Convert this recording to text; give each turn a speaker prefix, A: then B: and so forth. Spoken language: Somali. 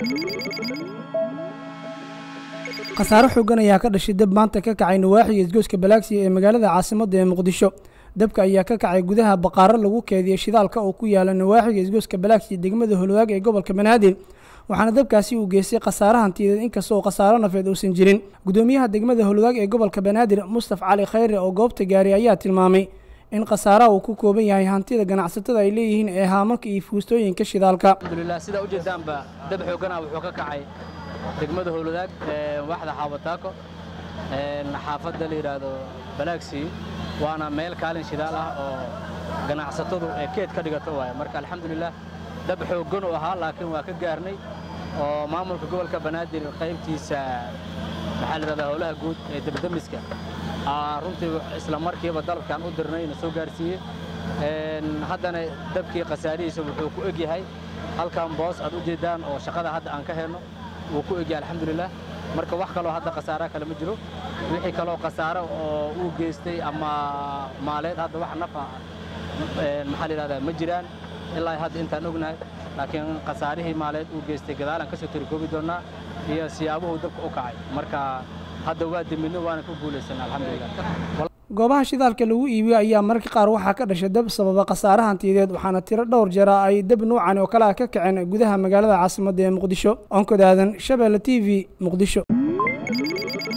A: khasaare xoogan ayaa ka dhashay dab maanta ka kacay nawaaxiga isgoyska balaagsiya ee magaalada caasimadda ee muqdisho dabka ayaa ka kacay gudaha baqaaro lagu keediyey shidaalka oo ku yaala nawaaxiga isgoyska balaagsiya degmada holwaag ee gobolka banaadir waxaana dabkaasi uu geystay khasaare hantiyadeed inkastoo khasaaro nafeed uusan jirin gudoomiyaha degmada holwaag ee gobolka banaadir mustaf cali khayre oo goobta gaaray ayaa tilmaamay in khasaaraha uu ku kooban yahay hantida ganacsatada ay leeyihiin ee haamanka iyo fuustooyinka shidaalka
B: alxamdulilah sidaa ujeedaanba dab xoogana wuxuu ka kacay degmada howladaag waaxda xaabataako xaafadda la yidhaahdo balaagsi waana meel kaalin shidaal ah oo ganacsatadu ee keed ka dhigato waay marka alxamdulilah dab xooggan u ahaa laakiin waa ka gaarnay oo maamulka gobolka banaadir qaybtiisa maxaa la yidhahdaa howlaha guud ee debdemiska runtii isla markiiba dalabkaan u dirnay na soo gaarsiiyey haddana dabkii khasaarihiisa wuxuu ku eg yahay halkan boos aad u jeeddaan oo shaqada hadda aan ka helno wuu ku egyahay alxamdulilah marka wax kaloo hadda khasaara kale ma jiro wixii kaloo khasaaro oo uu geystay ama maaleed hadda wax nafa maxaa la yidhahdaa ma jiraan ilaa hadda intaan ognahay laakiin khasaarihii maaleed uu geystay gadaalaan ka soo tirikoobi doonnaa iyo siyaabuhu dabka u kacay marka hadda waa demidno waana ku guulaysan alxamdulilah
A: goobaha shidaalka lagu iibiyo ayaa mararka qaar waxaa ka dhashay dab sababa khasaare hantiyadeed waxaana tiro dhowr jeera ay dab nuucan oo kale ah ka kaceen gudaha magaalada caasimadda ee muqdisho onkod aadan shabeelle t v muqdisho